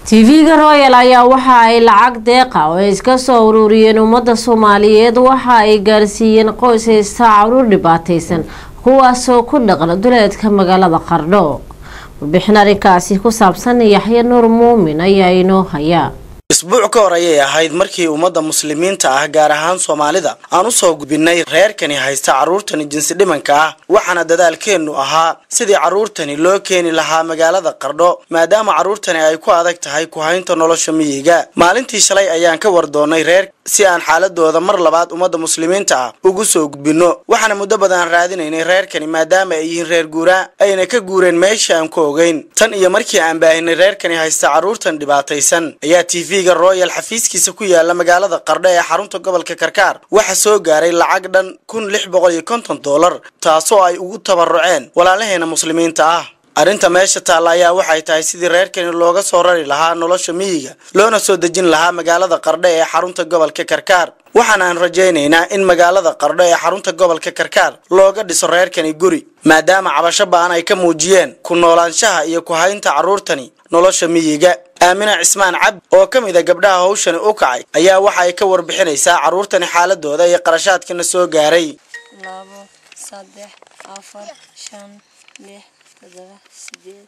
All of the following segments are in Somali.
tv-ga royal ayaa waxa ay lacag deeqa oo ay iska soo ururiyeen ummadda soomaaliyeed waxa ay gaarsiiyeen qoys haysta caruur dhibaataysan kuwaasoo ku dhaqan duleedka magaalada qardho warbixin arrinkaasi ku saabsan yaxya nuur muumin ayaa inoo haya isbuuc ka hor ayay ahayd markii ummadda muslimiinta ah gaar ahaan soomaalida aan u soo gudbinay reerkani haysta carruurtani jinsi dhimanka ah waxaana dadaalkeennu ahaa sidii carruurtani loo keeni lahaa magaalada qardho maadaama carruurtani ay ku adag tahay ku haynta nolosha miyiga maalintii shalay ayaan ka war doonnay reer si aan xaaladooda mar labaad ummadda muslimiinta ah ugu soo gudbinno waxaana muddo badan raadinaynay reerkani maadaama ay yihiin reer guuraa ayna ka guureen meesha aan ku ogeyn tan iyo markii aan baahinay reerkani haysta carruurtan dhibaataysan ayaa tv-ga royal xafiiskiisa ku yaala magaalada qardho ee xarunta gobolka karkaar waxaa soo gaaray lacag dhan kun lix boqol iyo konton dollar taasoo ay ugu tabaruceen walaalaheena muslimiinta ah arrinta meesha taalla ayaa waxay tahay sidii reerkani looga soo rari lahaa nolosha miyiga loona soo dejin lahaa magaalada qardho ee xarunta gobolka karkaar waxaana aan rajaynaynaa in magaalada qardho ee xarunta gobolka karkaar looga dhiso reerkani guri maadaama cabasho ba'an ay ka muujiyeen ku noolaanshaha iyo ku haynta carruurtani nolosha miyiga aamina cismaan cabdi oo ka mid a gabdhaha hawshani u kacay ayaa waxa ay ka warbixinaysaa carruurtani xaaladooda iyo qarashaadkana soo gaaray labo saddex afar shan lix todoba sideed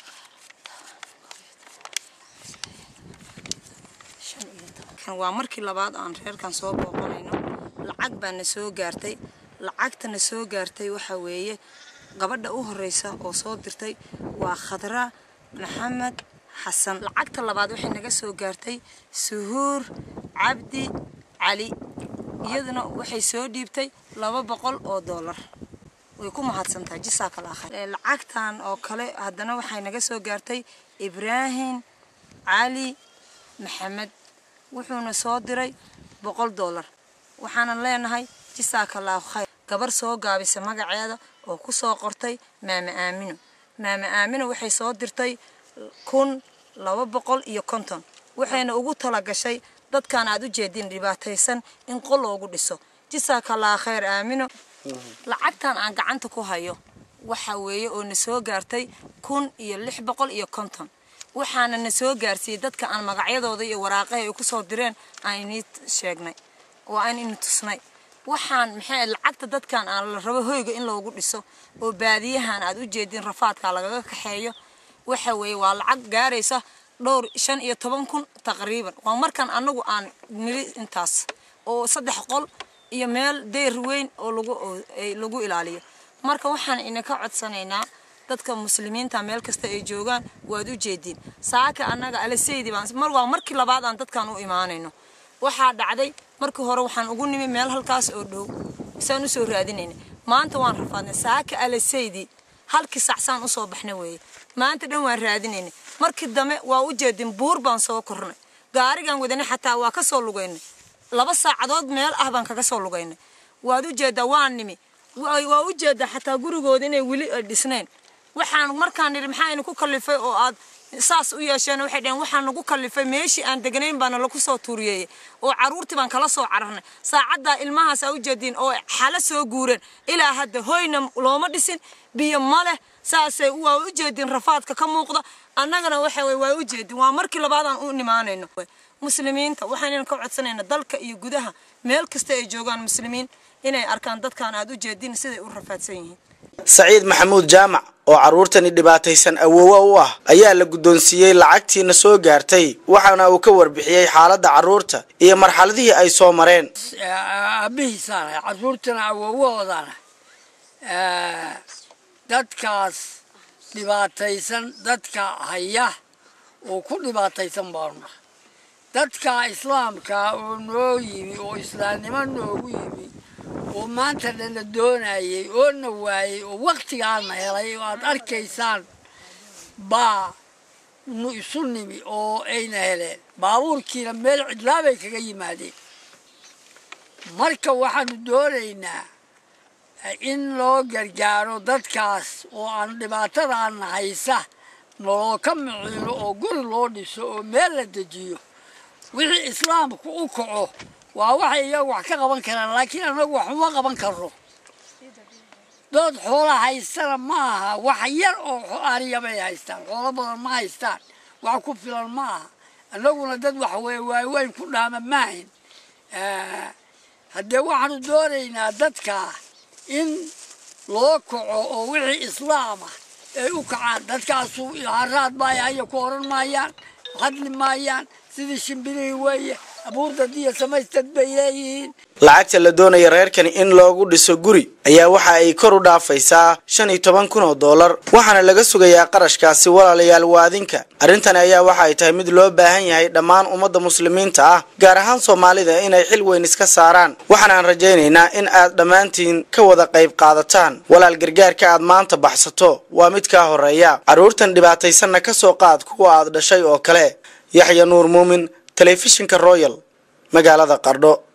shan iyo toban waa markii labaad aan reerkan soo booqanayno lacag baa na soo gaartay lacagta na soo gaartay waxaa weeye gabadha u horeysa oo soo dirtay waa khadra maxamed xasan lacagta labaad waxay naga soo gaartay suhuur cabdi cali iyaduna waxay soo dhiibtay laba boqol oo doolar way ku mahadsantahay jisaaka laakhay lacagtan oo kale haddana waxay naga soo gaartay ibraahim cali maxamed wuxuuna soo diray boqol doolar waxaanan leenahay jisaaka laahu khayr gabar soo gaabisa magaceeda oo ku soo qortay maama aamino maama aamino waxay soo dirtay kun laba boqol iyo konton waxayna ugu talagashay dadkan aad u jeedin dhibaataysan in qol loogu dhiso jisaaka laa khayr aamino lacagtan aan gacanta ku hayo waxa weeye oo na soo gaartay kun iyo lix boqol iyo konton waxaana na soo gaarsiiyey dadka aan magacyadooda iyo waraaqaha ay ku soo direen aan inii sheegnay oo aan ini tusnay waxaan maxay lacagta dadkan aan la rabo hoyga in loogu dhiso oo baadiyahan aad u jeedin rafaadka lagaga kaxeeyo waxa weeye waa lacag gaaraysa dhowr shan iyo toban kun taqriiban waa markaan anagu aan nili intaas oo saddex qol iyo meel deyr weyn oo lagu lagu ilaaliyo marka waxaan inaka codsanaynaa dadka muslimiinta meel kasta ay joogaan waad u jeediin saaka annaga alaseydi baan mar waa markii labaad aan dadkan u imaanayno waxaa dhacday markii hore waxaan ugu nimi meel halkaas oo dhow saan usoo raadinayna maanta waan rafaadnay saaka alaseydi halkii sacsaan usoo baxna weeye maanta dhan waan raadinaynay markii dambe waa u jeedin buur baan soo kornay gaarigan wadanay xataa waa ka soo lugaynay laba saacadood meel ah baan kaga soo lugaynay waad u jeedaa waan nimi waa u jeedaa xataa gurigooda inay weli dhisnayn waxaan markaan nidhi maxaa ina ku kallifay oo aad saas u yeesheen waxay dhaheen waxaan nagu kallifay meeshii aan degnayn baana lagu soo tuuriyeeyey oo carruurtii baan kala soo cararnay saacaddaa ilmahaas aa u jeediin oo xalo soo guureen ilaa hadda hoyna looma dhisin biyo ma leh saasay waa u jeedin rafaadka ka muuqda annagana waxa weye waa u jeedin waa markii labaadaan u nimaanayno muslimiinta waxaan ka codsanayna dalka iyo gudaha meel kasta ay joogaan muslimiin inay arkaan dadkan aad u jeedin siday u rafaadsan yihiin saciid maxamuud jaamac oo carruurtani dhibaataysan awoowa u ah ayaa la guddoonsiiyey lacagtiina soo gaartay waxaana uu ka warbixiyey xaaladda carruurta iyo marxaladihii ay soo mareen aabihiisaanahay carruurtana awoowahoodana dadkaas dhibaataysan dadka haya oo ku dhibaataysan baanuna dadka islaamka oo noo yimi oo islaamnimo noogu yimi oo maanta dhana doonayay oo na waayey oo waktigaana helay oo aad arkaysaan baa nu isu nimi oo ayna heleen baabuurkiina meel cidlaabay kaga yimaadeen marka waxaanu doonaynaa in loo gargaaro dadkaas oo aan dhibaatadaana haysa noloo ka miciino oo guri loo dhiso oo meel la dejiyo wixii islaamku u kaco waa waxay iyagu wax ka qaban karaan laakiin annagu wax uma qaban karno dood xoola haystana ma aha wax yar oo ariya bay haystaan xoolo badan ma haystaan wax ku filan ma aha annaguna dad waxa weye waaweyn ku dhaama maahin haddee waxaanu doonaynaa dadka in loo kaco oo wixii islaama ay u kacaan dadkaasu haraad baayahaya ku oran maayaan hadli maayaan sidii shimbirihii weeye abuurdad iyo samaystad bay leeyihiin lacagta la doonaya reerkani in loogu dhiso guri ayaa waxa ay kor u dhaafaysaa shan iyo toban kun oo dollar waxaana laga sugayaa qarashkaasi walaalayaal waadinka arrintani ayaa waxa ay tahay mid loo baahan yahay dhammaan ummadda muslimiinta ah gaar ahaan soomaalida inay xil weyn iska saaraan waxaana aan rajaynaynaa in aad dhammaantiin ka wada qayb qaadataan walaal gargaarka aad maanta baxsato waa mid kaa horeeya carruurtan dhibaataysanna ka soo qaad kuwa aad dhashay oo kale yaxya nuur muumin telefishinka royal magaalada qardho